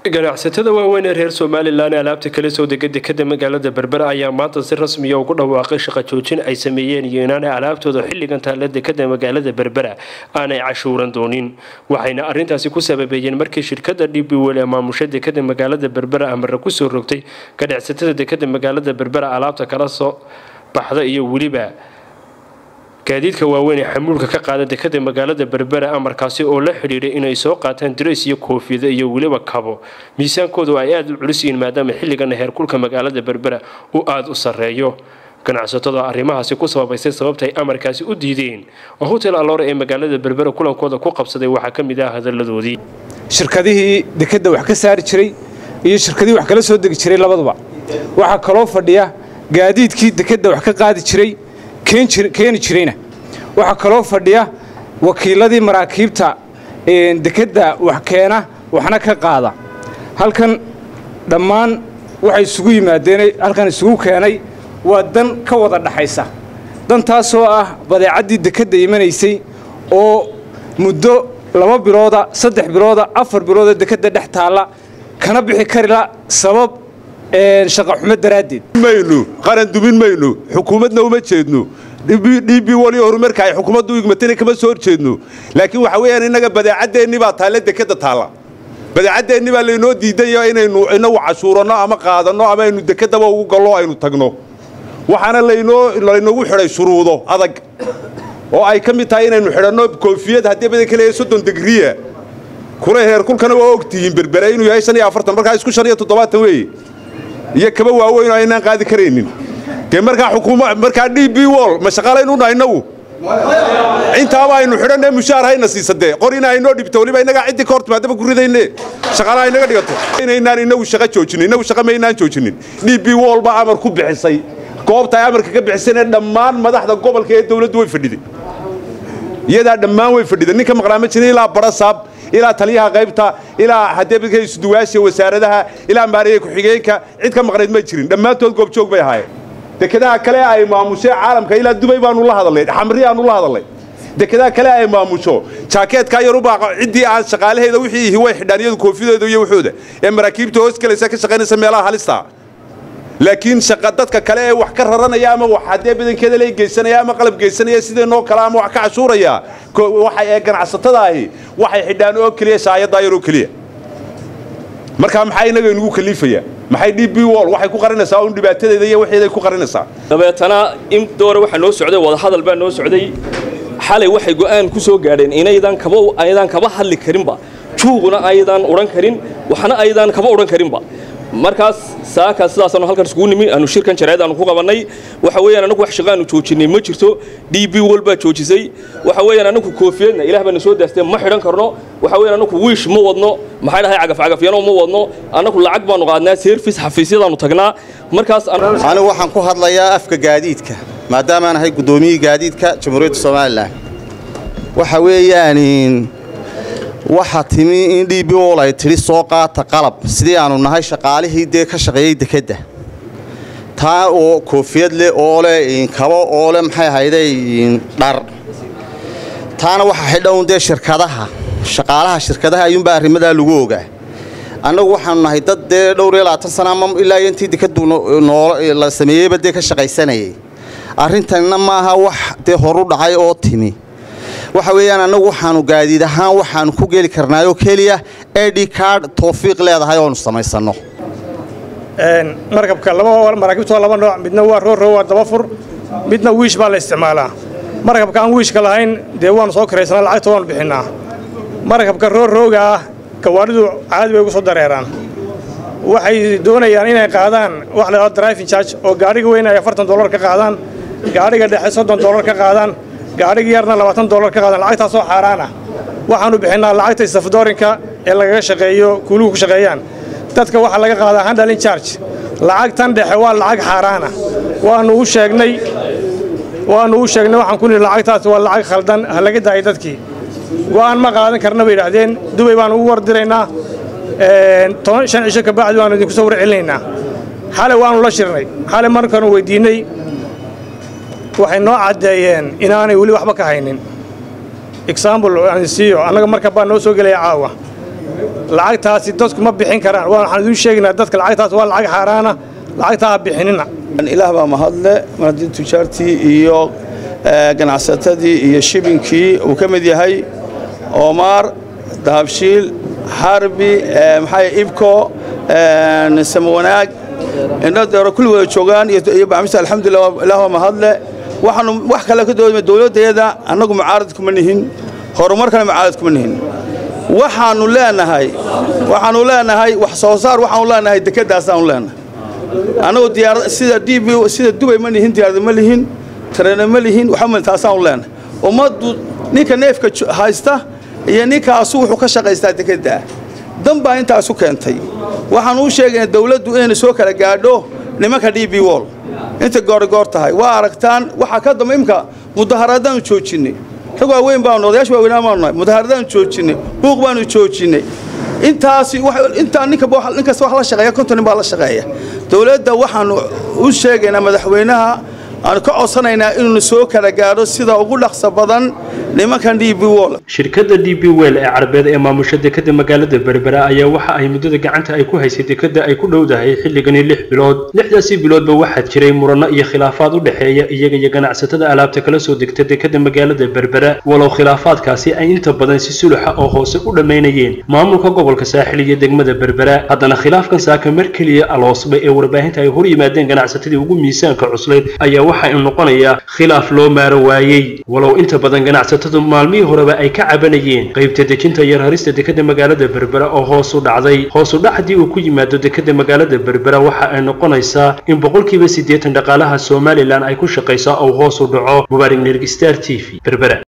ganacsatada waaweyn ee reer somalilan ee alaabta kala soo dega dekada magaalada berbera ayaa maanta si rasmiya ugu dhawaaqay shaqa joojin ay sameeyeen iyo inaanay alaabtooda xilligan taalla dekada magaalada berbera aanay cashuuran doonin waxayna arintaasi ku sababeeyeen markii shirkada dbwl ee maamusha dekada magaalada berbera amara kusoo rogtay ganacsatada dekada magaalada berbera alaabta kala soo baxda iyo weliba gaadiidka waaweyn ee xamuulka ka qaada dekada magaalada berbera amarkaasi oo la xidhiidhay inay soo qaataan dirays iyo koofiyada iyo weliba kabo miisaankoodu ay aada u culus yihiin maadaama xilligana heerkulka magaalada berbera uu aada u sarreeyo ganacsatada arrimahaasi ku sababaysay sababta ay amarkaasi u diideen oo hotel aloore ee magaalada berbera kulankooda ku qabsaday waxaa ka mid ah hadalladoodii shirkadihii dekadda wax ka saari jiray iyo shirkadihii wax kala soo degi jiray labaduba waxaa kaloo fadhiya gaadiidkii dekadda wax ka qaadi jiray keeni jirayna waxaa kaloo fadhiya wakiiladii maraakiibta dekadda wax keena waxna ka qaada halkan dhammaan waxay isugu yimaadeen halkan isugu keenay waa dan ka wada dhaxaysa dantaasoo ah badeecaddii dekadda imanaysay oo muddo laba bilooda saddex bilooda afar bilooda dekadda dhex taalla kana bixi karila sabab shaqaxumo daraaddeed maynu qaran dumin maynu xukuumadna uma jeedno db waliyo horumarka ay xukuumaddu igmatana kama soo horjeedno laakiin waxa weeyaan innaga badeecaddeenni baa taalla dekadda taalla badeecaddeenni baa laynoo diidayo inaynu inagu cashuuranno ama qaadanno ama aynu dekaddaba ugu gallo aynu tagno waxaana laynoo laynoogu xidhay shuruudo adag oo ay ka mid tahay inaynu xidhanno koofiyad haddii badanka leeyahay soddon digriya kula heerkulkana waa ogtihiin berbere inuu yahay shan iyo afartan markaa isku shan iyo toddobaatan weeye iyo kaba waaweyn oo aynaan qaadi karaynin dee markaa xukuuma markaa d b wol ma shaqaalaynu nahay innagu intaaba aynu xidhanne mushaar hayna siisadee qorina aynoo dhibto weliba innagaa ciddii ka hortimaadaba ku ridayne shaqaalaha inaga dhigato inaynaan innagu shaqa joojinin innagu shaqa maynaan joojinin d b wol baa amar ku bixisay goobta ay amarka ka bixisayna dhammaan madaxda gobolka ee dawladdu way fadhiday iyadaa dhammaan way fadhiday ninka maqlaa ma jirin ilaa barasaab ilaa taliyaha qaybta ilaa hadeebadka isuduwaasha wasaaradaha ilaa maariye ku-xigeenka cid ka maqnayd ma jirin dhammaantood goobjoog bay ahaayeen dekedaha kale ay maamushee caalamka ilaa dubay baanu la hadalnay xamri aanu la hadalnay dekedaha kale ay maamusho jaakeedkaa yarubaa ciddii aan shaqaalaheeda wixii ihi way xidhaan iyadu koofidooda iyo waxooda ee maraakiibta hoos galaysa ka shaqaynaysa meelaha halista laakiin shaqa dadka kale ee wax ka raranaya ama wax haddee badankeeda la geysanaya ama qalab geysanaya sideenoo kale ama wax ka cashuuraya waxa ee ganacsatada ahi waxay xidhaan oo keliya shaayaddaa yaroo keliya markaa maxaa inaga inugu kaliifaya maxay d b wol waxay ku qarinaysaa un dhibaatadeeda iyo waxeeday ku qarinaysaa dabeetana in doore waxaa noo socday wadahadal baa noo socday xalay waxay go'aan ku soo gaadheen inaydan kaba aydan kaba hadli karinba juuquna aydan odhan karin waxna aydan kaba odhan karinba markaas saaka sidaasaanu halkan iskugu nimi aanu shirkan jaraa'id aanu ku qabannay waxa weeyaan anagu wax shaqo aanu joojinay ma jirto d b wol baa joojisay waxa weeyaan anagu koofiyadna ilaah baana soo daastee ma xidhan karno waxa weeyaan anagu wiish ma wadno maxay dhahay cagafcagafyano ma wadno anagu lacag baanu qaadnaa service xafiisyadaanu tagnaa markaas anigu waxaan ku hadlayaa afka gaadiidka maadaamaan ahay guddoomiyihii gaadiidka jamhuuriyadda somalilan waxa weeyaan waxaa timi in d b wol ay tidhi soo qaata qalab sidii aanu nahay shaqaalihii dee ka shaqeeyey dekedda taa oo koofiyad leh oo leh kabo oo leh maxay ahayday dhar taana waxaa xidhan dee shirkadaha shaqaalaha shirkadaha ayuunbaa arrimadaa lagu ogaa annagu waxaanu nahay dad dee dhowr iyo labaatan sana ama ilaa iyo intii dekaddu la sameeyeyba dee ka shaqaysanayay arrintanna maaha wax dee horu dhacay oo timi waxa weeyaan annagu waxaanu gaadiid ahaan waxaanu ku geli karnaayoo keliya ed card tawfiiq leedahay oonu samaysanno markabka maraakiibtu waa laba nooc midna waa roorro waa dabafur midna wiish baa la isticmaalaa markabka aan wiishka lahayn dee waanu soo karaysana lacagta waanu bixinnaa markabka roorrooga ah gawaadhidu caadi bay ugu soo dareeraan waxay doonayaan inay qaadaan wax la yidhahdo driving charge oo gaadhiga weyn ay afartan dollar ka qaadaan gaadhiga dhexe soddon dollar ka qaadaan gaadhiga yarna labaatan dollar ka qaadaan lacagtaasoo xaaraan ah waxaannu bixinnaa lacagta safdoorinka ee lagaga shaqeeyo kuuluhu ku shaqeeyaan dadka waxaa laga qaadaa handalin charge lacagtan dhexe waa lacag xaaraana waannu u sheegnay waannu u sheegnay waxaan ku nihi lacagtaas waa lacag khaldan ha laga daayay dadkii go'aan ma qaadan karna bay yidhaahdeen dubay baannu ugu wardiraynaa toban shan cisho ka bacdi waannu idinku soo warcelinaynaa xalay waannu la shirnay xalay markaanu weyddiinnay waxay noo caddeeyeen inaanay weli waxba ka haynin example aan siiyo annaga marka baa noo soo gelaya caawa lacagtaasi dadku ma bixin karaan waxaan idiin sheegaynaa dadka lacagtaas waa lacag xaaraana lacagtaa ha bixinina ilaah baa mahadle mar haddii tujaartii iyo ganacsatadii iyo shibinkii uu ka mid yahay oomaar dahabshiil xarbi maxaa ibko samawanaag indhadeero kulli wada joogaan iyo bacmista alxamdulillah ilaah baa mahadle waxaanu wax kale ka doodama dowladdeeda annagu mucaarad kuma nihin horumarkana mucaarad kuma nihin waxaannu leenahay waxaannu leenahay wax soo saar waxaannu leenahay dekedaasaannu leenahay annagu diyaarad sida db sida dubay ma lihin diyaarada ma lihin tareena ma lihin waxaa taasaannu leenahay ummaddu ninka neefka haysta iyo ninkaasu wuxuu ka shaqaystaa dekedda dan baa intaasu keentay waxaan u sheegayna dawladdu inayna soo kala gaadho nimanka d b wol inta goorgoor tahay waa aragtaan waxaa ka damba imka mudaharadaannu joojinnay rag waaweyn baanu odayaasha waaweynaa baanu nahay mudaharadaannu joojinnay buuq baanu joojinnay intaasi intaa ninka ninkaas wax la shaqeeya konton nin baa la shaqeeya dawladda waxaanu u sheegaynaa madaxweynaha aanu ka codsanaynaa inuunu soo kala gaadho sida ugu dhaqso badan nimankan d b wol shirkadda d b wel ee carabeed ee maamusha dekadda magaalada berbera ayaa waxa ay muddada gacanta ay ku haysay dekadda ay ku dhowdahay xilligani lix bilood lixdaasi biloodba waxaa jiray muranno iyo khilaafaad u dhexeeya iyaga iyo ganacsatada alaabta kala soo degta dekadda magaalada berbera walow khilaafaadkaasi ay inta badan si suluxa oo hoose u dhammaynayeen maamulka gobolka saaxil iyo degmada berbera haddana khilaafkan saaka mar keliya aloosba ee warbaahinta ay hor yimaadeen ganacsatadii ugu miisaanka cuslayd ayaa waxa uu noqonayaa khilaaf loo maaro waayey walow inta badan ganacsatadu maalmihii horeba ay ka cabanayeen qaybta dejinta iyo rarista dekadda magaalada berbera oo hoos u dhacday hoos u dhac haddii uu ku yimaado dekadda magaalada berbera waxa ay noqonaysaa in boqolkiiba siddeetan dhaqaalaha somalilan ay ku shaqaysaa oo hoos u dhaco mubaarig nerg star t v berbera